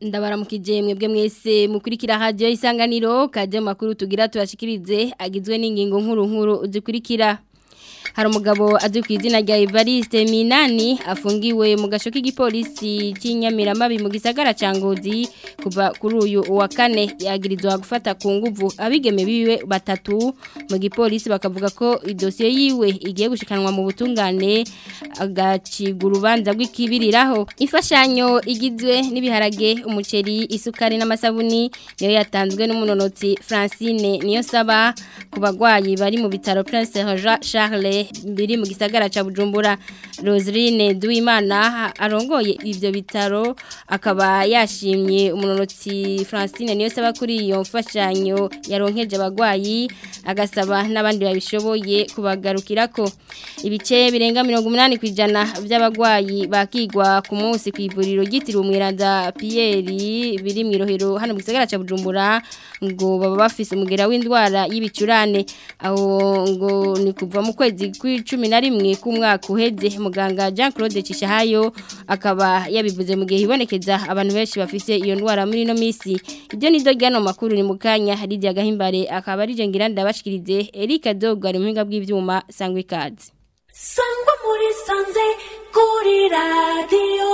ndabaramukije mwebwe mwese mukurikira radio isanganiro kaje makuru tugira tubashikirize agizwe n'ingingo nkuru nkuru zikurikira hari umugabo azwi ku izina rya Evariste Minani afungiwe mu gasho k'igipolisi cy'inyamiramabi mu gisagara ca Ngozi kuva kuri uyu wa kane yagirizwa gufata ku nguvu abigeme biwe batatu mu gipolisi bakavuga ko idosiye yiwe igiye gushikanwa mu butungane agacigura urubanza rw'ikibiriraho imfashanyo igizwe n'ibiharage umuceri isukari n'amasabuni niyo yatanzwe n'umunonotsi Francine niyo saba ku bagwayi bari mu bitaro Prince Jean Charles biri mu gisagara ca Bujumbura Roseline Duimana arongoye ivyo bitaro akaba yashimye umunonotsi Francine niyo saba kuri iyo mfashanyo yaronkeje abagwayi agasaba n'abandi babishoboye kubagarukirako ibice birenga 80 kwijana by'abagwayi bakigwa ku munsi kwivuriro gitiriwe umwiranda Pierre biri mu irohero hano mu gisagara ca Bujumbura ngo baba bafise umugera w'indwara y'ibicurane aho ngo ni kuva mu kwezi kw'icumi na rimwe k'umwaka uheze muganga Jean Claude Cishahayo akaba yabivuze mu gihe hibonekeza abantu benshi bafise iyo ndwara muri no misi ibyo ni do ryano makuru ni mukanya Lydia Gahimbare akaba ari je ngira ndabashikirize Eric Dogo ari muhinga bw'ivyuma sangwe kazi sangwa muri sanze kuri radio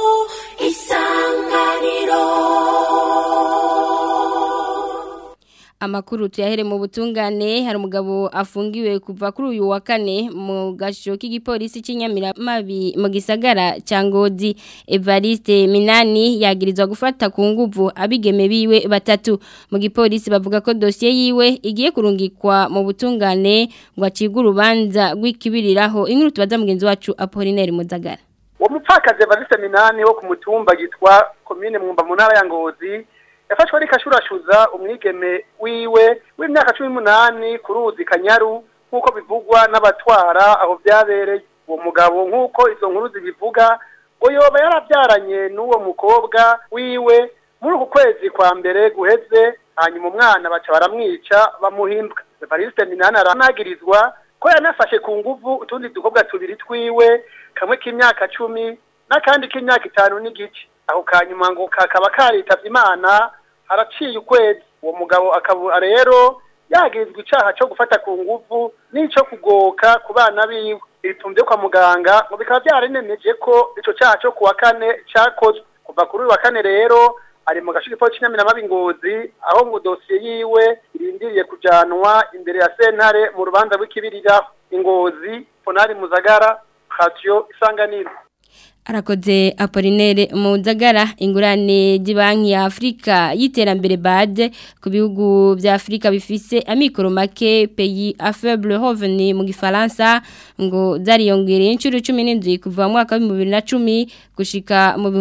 isanganiro amakuru tuyahere mu butungane hari umugabo afungiwe kuva kuri uyu wa kane mu gasho k'igipolisi cy'inyamiramabi mu gisagara cya ngozi Evariste Minani yagirizwa gufata ku nguvu abigeme biwe batatu mu gipolisi bavuga ko dosiye yiwe igiye kurungikwa mu butungane ngo acibwe urubanza rw'ikibiriraho inkuru tubaza mugenzi wacu Apollinaire Muzagara uwo mupfakazi Evariste Minani wo ku mutumba gitwa komine mwumba mu ntara ya ngozi yafashwe ari kashurashuza umwigeme wiwe w'imyaka cumi n'umunani ku ruzi kanyaru nk'uko bivugwa n'abatwara aho byabereye uwo mugabo nk'uko izo nkuru zibivuga ngo yoba yarabyaranye n'uwo mukobwa wiwe muri uku kwezi kwa mbere guheze hanyuma umwana baca baramwica bamuhimbwa evariste minani aranagirizwa ko yanafashe ku nguvu utundi dukobwa tubiri twiwe kamwe k'imyaka cumi n'akandi k'imyaka itanu n'igice aho kanyuma ngo kakaba karitavye imana haraciye ukwezi uwo mugabo akaba rero yagirizwa icaha co gufata ku nguvu n'ico kugoka ku bana biwe ibitumvye kwa muganga ngo bikaba vyaranemeje ko ico caha co kuwa kane cakozwe kuva kuri uyu wa kane rero ari mu gace k'ipo c'inyamiramabi ngozi aho ngo dosiye yiwe irindiriye kujanwa imbere ya sentare mu rubanza rw'ikibiriraho ingozi ponari muzagara radio isanganiro arakoze Apollinaire Muzagara ingurane y'Ibanki ya Afrika y'iterambere BAD ku bihugu bya Afrika bifise amikoro make pays à faible revenu mu gifaransa ngo zariyongereye inshuro 17 kuva mu mwaka wa 2010 gushika mu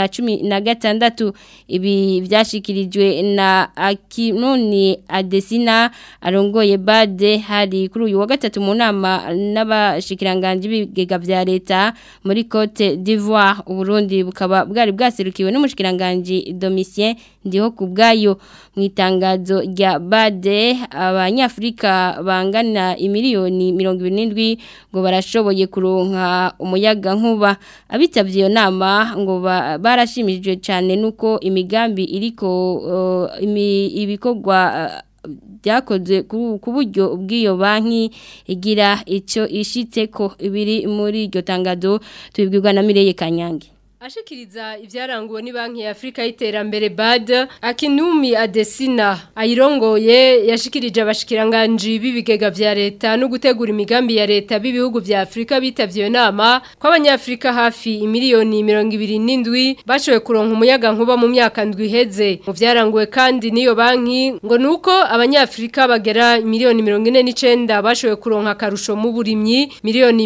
2016 ibi byashikirijwe na Akinoni Adesina arongoye BAD hari kuri uyu wa gatatu mu nama n'abashikiranganje b'ibigega vya leta muri Cote d'Ivoire uburundi bukaba bwari bwaserukiwe n'umushikiranganje Domitien ndiho kubgayo mu itangazo rya Bade abanyafrika bangana imiliyoni 27 ngo barashoboye kuronka umuyaga nkuba abitavye iyo nama ngo barashimijwe cyane nuko imigambi iriko uh, imi, ibikorwa uh, byakozwe ku buryo bw'iyo banki igira icyo ishitse ko ibiri muri iryo tangazo tubibwirwa na Mireye Kanyange Ashikiriza ivyaranguwe ni banki ya Afrika y'iterambere BAD Akinumi Adesina ayirongoye yashikirije abashikiranganje b'ibigega vya leta no gutegura imigambi ya leta b'ibihugu vya Afrika bitavye nama ko abanyafrika hafi imiliyoni 27 bashowe kuronka umuyaga nkuba mu myaka ndwi heze mu vyaranguwe kandi niyo banki ngo nuko abanyafrika bagera miliyoni 49 bashowe kuronka karusho mu burimyi miliyoni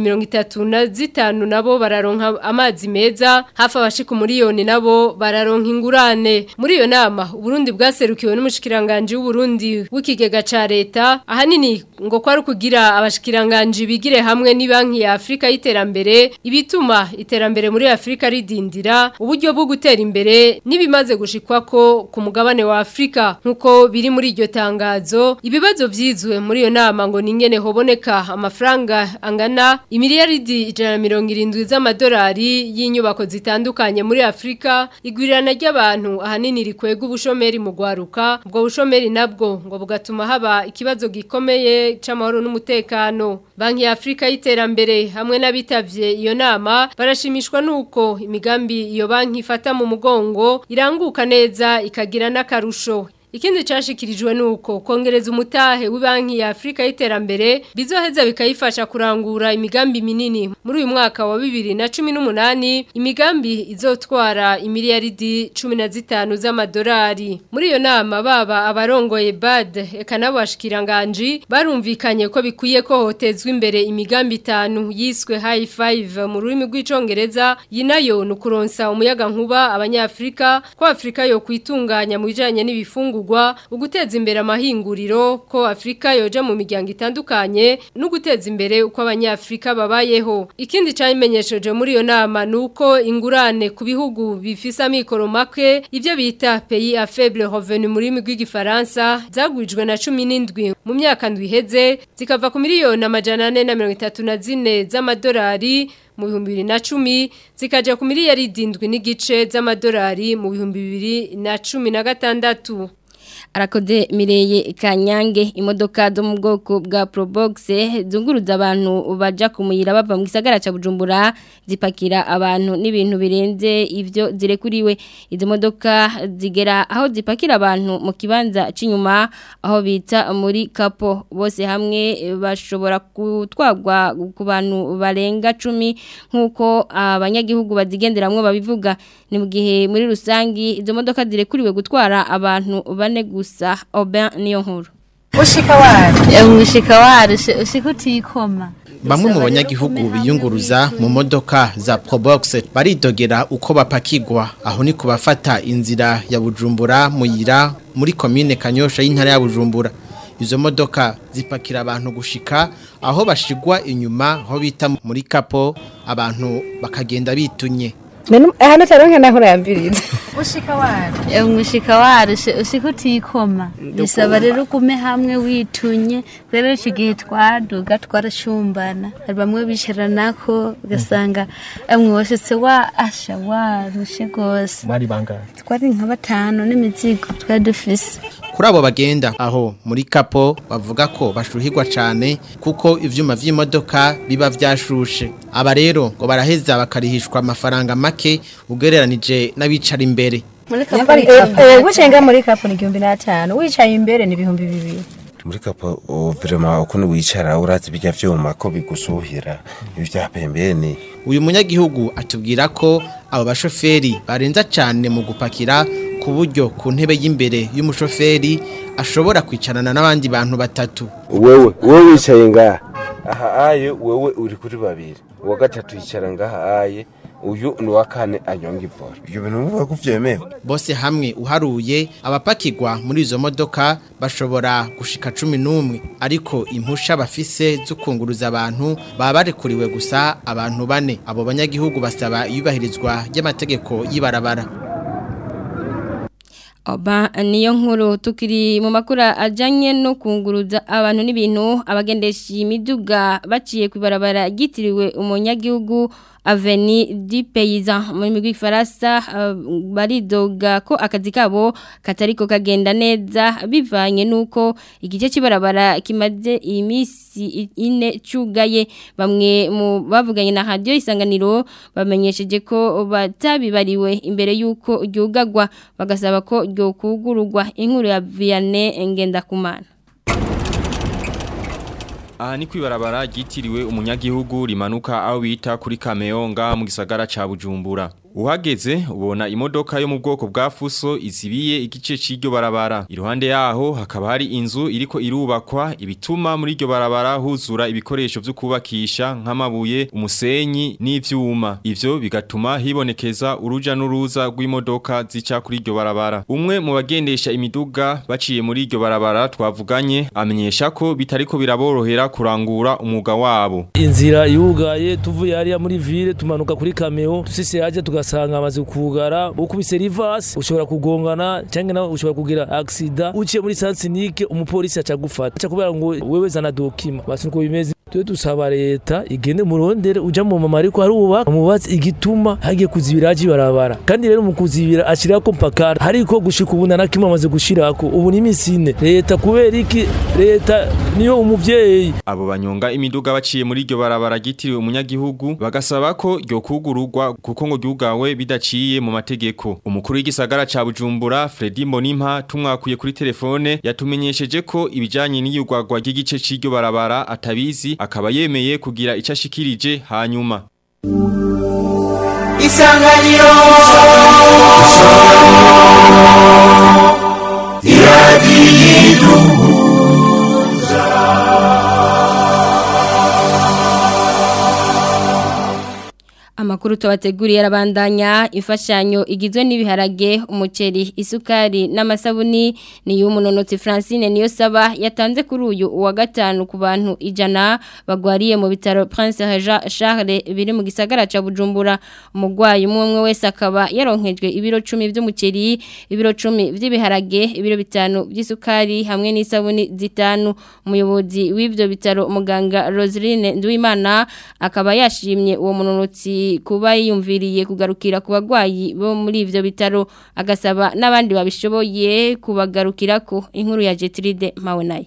35 nabo bararonka amazi meza hafi abashika umuriyoni nabo bararonka ingurane muri iyo nama Burundi bwaserukiwe n'umushikiranganje w'Uburundi w'ikigega ca leta ahanini ngo kwari kugira abashikiranganje bigire hamwe ni banki ya Afrika y'iterambere ibituma iterambere muri Afrika ridindira uburyo bwo gutera imbere nibimaze gushikwako ku mugabane wa Afrika nkuko biri muri iryo tangazo ibibazo vyizwe muri iyo nama ngo ningene hoboneka amafaranga angana imiliyaridi 170 z'amadolari y'inyubako zita itandukanye muri Afrika igwirirana ry'abantu ahanini rikwega ubushomeri mu gwaruka ubwo bushomeri nabwo ngo bugatuma haba ikibazo gikomeye c'amahoro n'umutekano Banki ya Afrika y'iterambere hamwe n'abitavye iyo nama barashimishwa nuko imigambi iyo banki ifata mu mugongo iranguka neza ikagira n'akarusho Ikindi cashikirijwe nuko kongereza umutahe w'ibanki ya Afrika y'iterambere bizoheza bikayifasha kurangura imigambi minini muri uyu mwaka wa 2018 imigambi izotwara imiliyaridi 15 z'amadolari muri iyo nama baba abarongoye BAD eka nabashikiranganje barumvikanye ko bikwiye ko hotezwa imbere imigambi itanu yiswe high five mu rurimi rw'icongereza yinayo nukuronsa umuyaga nkuba abanyafrika ko Afrika yo kwitunganya mu bijanye n'ibifungu kugwa uguteza imbere amahinguriro ko Afrika yoja mu miryango itandukanye no guteza imbere uko abanyafrika babayeho ikindi cyayimenyesheje muri iyo nama nuko ingurane ku bihugu bifise amikoro make ivyo bita pays à faible revenu muri rw'igifaransa zagwijwe na 17 mu myaka ndwiheze zikava ku miliyoni amajana 434 z'amadolari mu bihumbi bibiri na cumi zikaja ku miliyari indwi n'igice z'amadolari mu bihumbi bibiri na cumi na gatandatu Arakode Mireye Kanyange imodoka zo mu bwoko bwa Probox zunguruza abantu baja kumuyira bava mu gisagara ca Bujumbura zipakira abantu n'ibintu birenze ivyo zirekuriwe izo modoka zigera aho zipakira abantu mu kibanza cinyuma aho bita muri kapo bose hamwe bashobora gutwagwa ku bantu barenga 10 nkuko abanyagihugu bazigenderamwe babivuga ni mu gihe muri rusangi izo modoka zirekuriwe gutwara abantu bane gusa Aubin niyo nkuru ushika wari umushika wari ushika utikoma Bamwe mu banyagihugu biyunguruza mu modoka za Probox baridogera uko bapakigwa aho ni kubafata inzira ya Bujumbura muyira muri commune Kanyosha y'intara ya Bujumbura izo modoka zipakira abantu gushika aho bashigwa inyuma aho bita muri kapo abantu bakagenda bitunye hano taronke naho urayambiriza ushika wari umushika wari ushika utikoma bisaba rero ugume hamwe witunye rero iki gihe twaduga twarashumbana hari bamwe bicaranako ugasanga amwe washitse wa asha warushe rwose bari bangahe twari nka batanu n'imizigo twari dufise kuri abo bagenda aho muri kapo bavuga ko bashuhirwa cyane kuko ivyuma vy'imodoka biba vyashushe aba rero ngo baraheza bakarihishwa amafaranga make ugereranije n'abicara imbere gucenga muri kapo ni igihumbi n'atanu wicaye imbere ni ibihumbi bibiri muri kapo virema ukuntu wicara urazi bijya vyuma ko bigusuhira ibya pembeni uyu munyagihugu atubwira ko abo bashoferi barenza cyane mu gupakira ku buryo ku ntebe y'imbere y'umushoferi ashobora kwicarana n'abandi bantu batatu wewe wowe wicaye ngaha aha aye wewe uri kuri babiri uwa gatatu yicara ngaha aye uyu ni uwa kane anyonga ivora ibyo bintu bivuga ko byemewe bose hamwe uharuye abapakirwa muri izo modoka bashobora gushika cumi n'umwe ariko impusha bafise zo kunguruza abantu baba barekuriwe gusa abantu bane abo banyagihugu basaba iyubahirizwa ry'amategeko y'ibarabara Oba niyo nkuru tukiri mu makura ajanye no kunguruza abantu n'ibintu abagendesha imiduga baciye kwibarabara gitiriwe umunyagihugu Aveni di Paysan muri migwi Faransa uh, baridoga ko akazi kabo katariko kagenda neza bivanye nuko igice kibarabara kimaze imisi ine cugaye bamwe mu bavuganye na radio isanganiro bamenyesheje ko batabibariwe imbere yuko ryugagwa bagasaba ko ryo kugurugwa inkuru ya Vianney Ngendakumana Aha ni kwibarabara ryitiriwe umunyagihugu rimanuka aho bita kuri Kameonga mu gisagara ca Bujumbura. Uhageze ubona imodoka yo mu bwoko bwa fuso izibiye igice c'iryo barabara. Iruhande yaho hakaba hari inzu iriko irubakwa ibituma muri iryo barabara huzura ibikoresho vyo kubakisha nk'amabuye, umusenyi n'ivyuma. Ivyo bigatuma hibonekeza uruja n'uruza rw'imodoka zica kuri iryo barabara. Umwe mu bagendesha imiduga baciye muri iryo barabara twavuganye amenyesha ko bitariko biraborohera kurangura umwuga wabo. inzira yugaye tuvuye hariya muri ville tumanuka kuri kameo tusise haje tugasanga amaze kugara ukubise rivasi ushobora kugongana cyangwa nawe ushobora kugira accident uciye muri sansinike umupolisi aca gufata aca kubera ngo wewe zana dokima basi uko bimeze twe dusaba leta igende murondere uja mu mama ariko arubaka mubaze igituma hagiye kuzibira haji barabara kandi rero mu kuzibira ashirako mpakara ariko gushika ubu na kimwe amaze gushirako ubu ni misine leta kubera iki leta niyo umuvyeyi abo banyonga imiduga baciye muri iryo barabara gitiriwe umunyagihugu bagasaba ko ryo kugururwa kuko ngo ryugawe bidaciye mu mategeko umukuru w'igisagara ca Bujumbura Fredy Mbonimpa tumwakuye kuri telefone yatumenyesheje ko ibijanye n'iyugwagwa ry'igice c'iryo barabara atabizi akaba yemeye kugira ico ashikirije hanyuma Isanganiro Amakuru tubateguriye arabandanya imfashanyo igizwe n'ibiharage umuceri isukari n'amasabuni ni y'umunonotsi Francine niyo saba yatanze kuri uyu wa gatanu ku bantu ijana bagwariye mu bitaro Prince Regent Charles biri mu gisagara ca Bujumbura umugwayi umwe umwe wese akaba yaronkejwe ibiro 10 by'umuceri ibiro 10 by'ibiharage ibiro bitanu by'isukari hamwe n'isabuni zitanu umuyobozi w'ivyo bitaro muganga Roseline Nduwimana akaba yashimye uwo munonotsi kuba yiyumviriye kugarukira ku bagwayi bo muri ivyo bitaro agasaba n'abandi babishoboye kubagarukira ko inkuru ya Jetride mawe nayo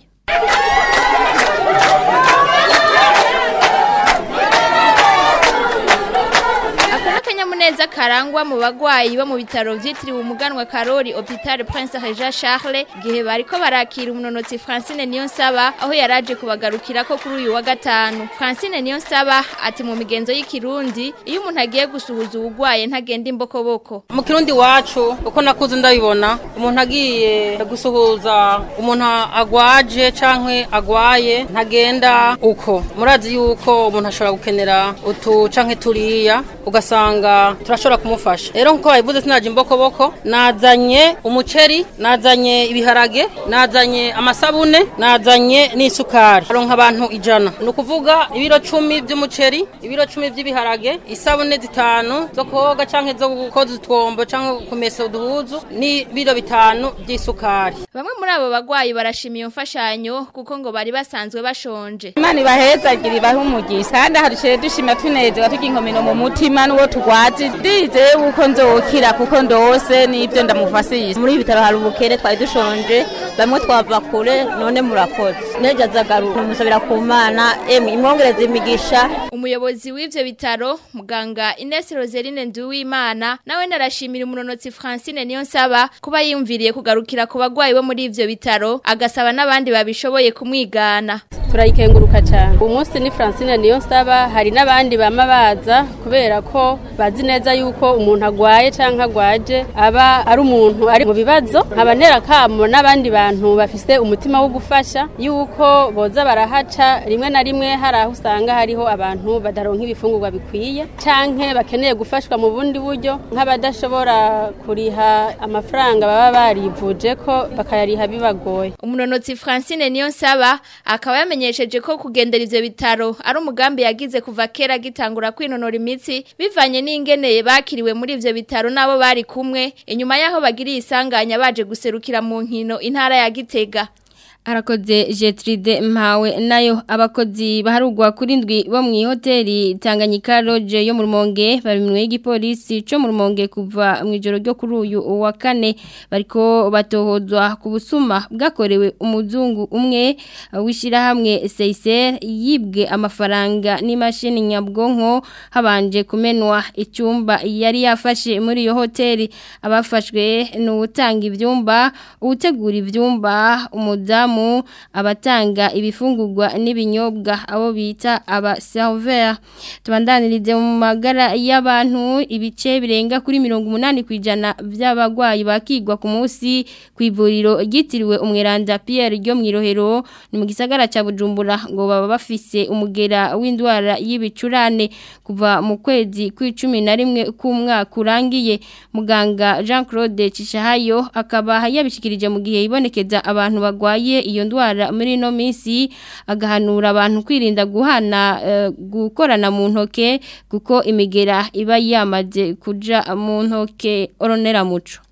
akanyamuneza karangwa mu bagwayi bo mu bitaro vyitiriwe umuganwa Karori Hopital Prince Regent Charles gihe bariko barakira umunonotsi Francine Niyonsaba aho yaraje kubagarukira ko kuri uyu wa gatanu Francine Niyonsaba ati mu migenzo y'ikirundi iyo umuntu agiye gusuhuza ubugwaye ntagenda imbokoboko mu kirundi wacu uko nakuze ndabibona umuntu agiye gusuhuza umuntu agwaje canke agwaye ntagenda uko murazi yuko umuntu ashobora gukenera utu canke turiya ugasanga turashobora kumufasha rero nkuko babivuze sinaje imbokoboko nazanye umuceri nazanye ibiharage nazanye amasabune nazanye n'isukari aronka abantu ijana ni ukuvuga ibiro cumi by'umuceri ibiro cumi by'ibiharage isabune zitanu zo koga canke zo gukoza utwombo canke kumesa uduhuzu n'ibiro bitanu by'isukari bamwe muri abo bagwayi barashima iyo mfashanyo kuko ngo bari basanzwe bashonje imana ibahezagire ibahe umugisha kandi haruciye dushima tunezerwa tugira inkomino mu mutima n'uwo tugwaje ndizeye yuko nzokira kuko ndose n'ibyo ndamufasisha muri ibi bitaro hari ubukere twari dushonje bamwe twava kure none murakoze nejo azagaruka umusabira ku mana emwe imwongereza imigisha umuyobozi w'ivyo bitaro muganga Ines Roseline Nduwimana nawe narashimira umunonotsi Francine Niyonsaba kuba yiyumviriye kugarukira ku bagwayi bo muri ivyo bitaro agasaba n'abandi babishoboye kumwigana turayikenguruka cyane uyu munsi ni Francine Niyonsaba hari n'abandi bama baza kubera ko bazi neza yuko umuntu agwaye canke agwaje aba ari umuntu ari mu bibazo nkaba ntera kamo n'abandi bantu bafise umutima wo gufasha yuko boza barahaca rimwe na rimwe hari aho usanga hariho abantu badaronka ibifungurwa bikwiye canke bakeneye gufashwa mu bundi buryo nk'abadashobora kuriha amafaranga baba barivuje ko bakayariha bibagoye umunonotsi Francine Niyonsaba akaba yamenyesheje ko kugendera ivyo bitaro ari umugambi yagize kuva kera gitangura kwinonora imitsi bivanye n'ingeneye bakiriwe muri ivyo bitaro nabo bari kumwe inyuma yaho bagiriye isanganya baje guserukira mu nkino intara ya Gitega Arakoze Jetride mpawe nayo abakozi baharugwa kuri ndwi bo mu hoteli Tanganyika Lodge yo mu Rumonge bari mu y'igipolisi cyo mu Rumonge kuva mu ijoro ryo kuri uyu wa kane bariko batohozwa ku busuma bwakorewe umuzungu umwe wishira hamwe Seiser yibwe amafaranga n'imashini nyabwonko habanje kumenwa icyumba yari yafashe muri iyo hoteli abafashwe n'utanga ivyumba utegura ivyumba umudamu abatanga ibifungurwa n'ibinyobwa abo bita aba serveur tubandanirize mu magara y'abantu ibice birenga kuri 80 kwijana by'abagwayi bakigwa ku munsi ku ivuriro ryitiriwe umweranda Pierre ryo mwirohero ni mu gisagara ca Bujumbura ngo baba bafise umugera w'indwara y'ibicurane kuva mu kwezi kw'icumi na rimwe k'umwaka urangiye muganga Jean Claude Cishahayo akaba yabishikirije mu gihe ibonekeza abantu bagwaye iyo ndwara muri no minsi agahanura abantu kwirinda guhana uh, gukorana mu ntoke kuko imigera iba yamaze kuja mu ntoke oronera muco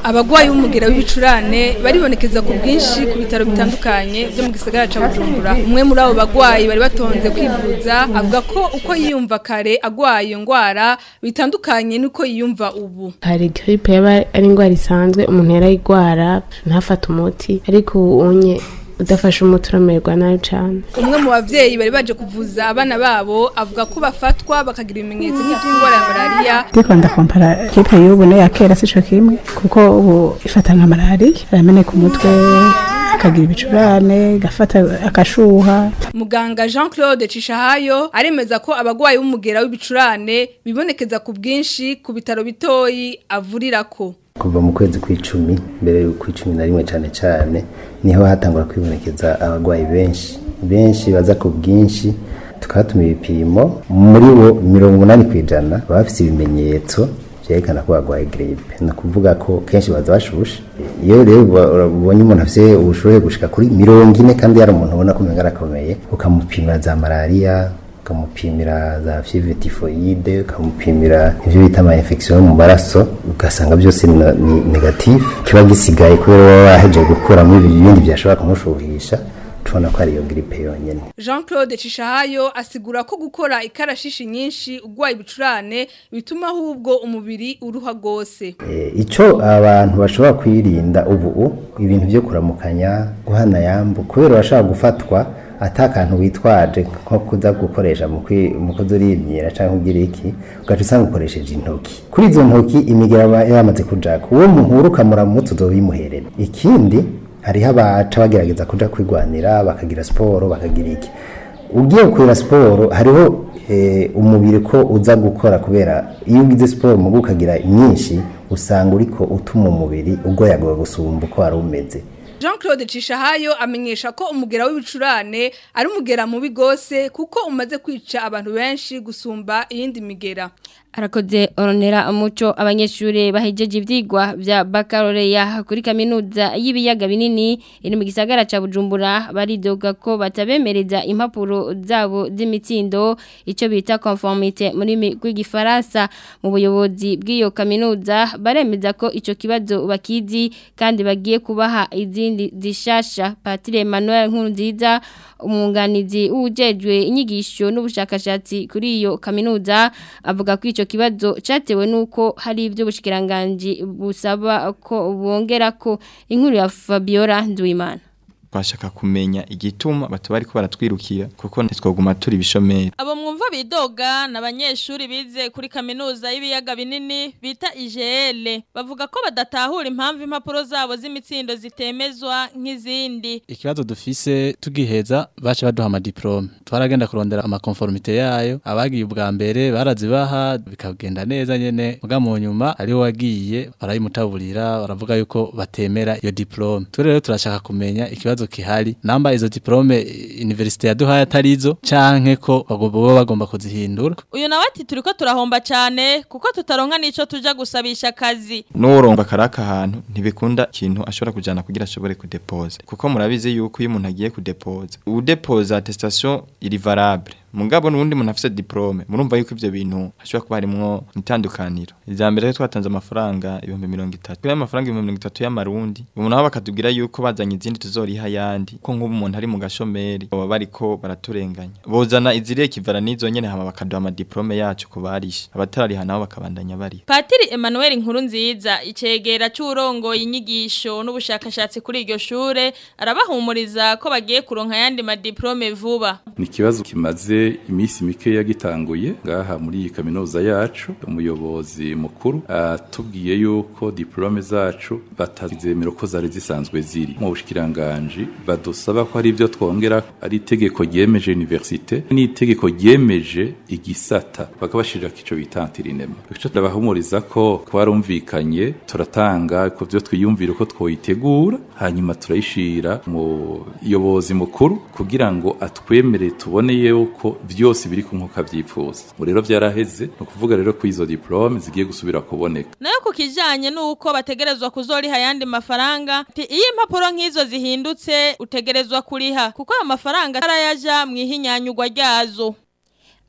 abagwayi b'umugera w'ibicurane baribonekeza ku bwinshi ku bitaro bitandukanye byo mu gisagara ca Bujumbura umwe muri abo bagwayi bari batonze kwivuza avuga ko uko yiyumva kare agwaye iyo ngwara bitandukanye nuko yiyumva ubu hari gripe yaba ari indwara isanzwe umuntu yarayigwara ntafate umuti ariko ubu unye udafashe umuti uramererwa nabi cyane umwe mu bavyeyi bari baje kuvuza abana babo avuga ko bafatwa bakagira ibimenyetso nk'iby'indwara ya malariya ndiko ndakompara gripe y'ubu n'iya kera sico kimwe kuko ubu ifata nka malariya arameneka umutwe akagira ibicurane gafata akashuha muganga Jean Claude Cishahayo aremeza ko abagwayi b'umugera w'ibicurane bibonekeza ku bwinshi ku bitaro bitoyi avurirako kuva mu kwezi kw'icumi mbere kw'icumi na rimwe cyane cyane niho hatangura kwibonekeza abagwayi benshi benshi baza ku bwinshi tukatuma ibipimo muri bo mirongo umunani ku ijana baba bafite ibimenyetso byerekana ko barwaye gripe ni ukuvuga ko kenshi baza bashushe iyo rero ubonye umuntu afite ubushuhe gushika kuri mirongo ine kandi yari umuntu ubona ko umenga arakomeye ukamupimira za malariya ukamupimira za fievre typhoide ukamupimira ivyo bita ama infection yo mu maraso ugasanga byose ni ni negatif kiba gisigaye kubera waba wahejeje gukuramo ibindi byashobora kumushuhisha tubona ko ari iyo gripe yonyene Jean Claude Cishahayo asigura ko gukora ikarashishi nyinshi ugwaye ibicurane bituma ahubwo umubiri uruha gose e, ico abantu bashobora kwirinda ubu ibintu byo kuramukanya guhana yambu kubera bashaka gufatwa atakantu witwaje nko kuza gukoresha mu kuzurimyira cyangwa ugira iki ugaca usanga ukoresheje intoki kuri izo ntoki imigera yamaze kujaka uwo muhura ukamura mu mutwe uzobimuherera ikindi hariho abaca bagerageza kuja kwigwanira bakagira siporo bakagira iki ugiye gukorera siporo hariho umubiri ko uza gukora kubera iyo ugize siporo mu ukagira nyinshi usanga uriko utuma umubiri ugoyagoya gusumba uko wari umeze Jean Claude Cishahayo amenyesha ko umugera w'ibicurane ari umugera mubi gose kuko umaze kwica abantu benshi gusumba iyindi migera Arakoze oronera umuco abanyeshure bahejeje ivyigwa vya baccalaureat kuri kaminuza y'ibiyaga binini iri mu gisagara ca Bujumbura baridoga ko batabemereza impapuro zabo z'imitsindo ico bita conformité muri rw'igifaransa mu buyobozi bw'iyo kaminuza baremeza ko ico kibazo bakizi kandi bagiye kubaha izindi zishasha Patire Emmanuel Nkurunziza umwunganizi w'ujejwe inyigisho n'ubushakashatsi kuri iyo kaminuza avuga ko ico kibazo cyatewe nuko hari ibyo bushikiranganje busaba ko bongera ko inkuru ya Fabiola Nduwimana twashaka kumenya igituma batubari ko baratwirukira kuko ntitwoguma turi bishomeri abo mwumva bidoga n'abanyeshuri bize kuri kaminuza y'ibiyaga binini bita IGL bavuga ko badatahura impamvu impapuro zabo z'imitsindo zitemezwa nk'izindi ikibazo dufise tugiheza bace baduha amadiplome twaragenda kurondera amakonformite yayo abagiye ubwa mbere barazibaha bikagenda neza nyene muga mu nyuma ariho wagiye barayimutaburira baravuga yuko batemera iyo diplome turi rero turashaka kumenya ikibazo kihari namba izo diplome universite yaduhaye atarizo canke ko bagomba bagomba kuzihindura uyu nawe ati turiko turahomba cyane kuko tutaronka nico tuja gusabisha akazi n'uronga karaka ahantu ntibikunda ikintu ashobora kujana kugira ashobore kudepoza kuko murabizi yuko iyo umuntu agiye kudepoza udepoza attestation iri valable mugabo nundi muntu afite diplome murumva yuko ivyo bintu hashobora kuba harimwo itandukaniro ijya mbere twatanze amafaranga ibihumbi mirongo itatu kuri amafaranga ibihumbi mirongo itatu y'amarundi ubu nabo bakatubwira yuko bazanye izindi tuzoriha ayandi ko nk'ubu umuntu ari mu gashomeri baba bariko baraturenganya bozana iziriye kivara n'izo nyene hama bakaduha amadiplome yacu ku barishe abatarariha nabo bakabandanya bariha Patiri Emmanuel Nkurunziza icegera c'urongoye inyigisho n'ubushakashatsi kuri iryo shure arabahumuriza ko bagiye kuronka yandi madiplome vuba ni ikibazo kimaze iminsi mike yagitanguye ngaha muri iyi kaminuza yacu umuyobozi mukuru atubwiye yuko diplome zacu batazemera ko zari zisanzwe ziri mu bushikiranganje badusaba ko hari ibyo twongera ari itegeko ryemeje universite n'itegeko ryemeje igisata bakabashirira kico bita antirinema ico turabahumuriza ko twarumvikanye turatanga ku byo twiyumvira uko twoyitegura hanyuma turayishira mu yobozi mukuru kugira ngo atwemere tubone yuko byose biri ku nkuka byipfuza ngo rero byaraheze ni ukuvuga rero ko izo diplome zigiye gusubira kuboneka nayo ku kijanye n'uko bategerezwa kuzoriha ayandi mafaranga ati iyo impapuro nk'izo zihindutse utegerezwa kuriha kuko ayo mafaranga arayaja mu ihinyanyugwa ryazo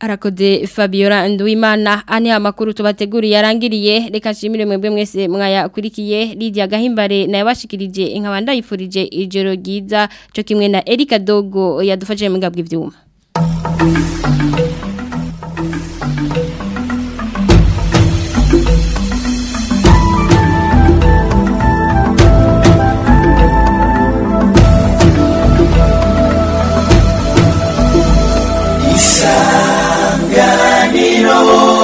Arakode Fabiola Nduimana ane amakuru tubateguriye yarangiriye reka nshimire mwebwe mwese mwayakurikiye Lydia Gahimbare naye bashikirije inkabanda yifurije ijoro ryiza cyo kimwe na Erika Dogo yadufashije mu ngabwe ivyuma isanganiro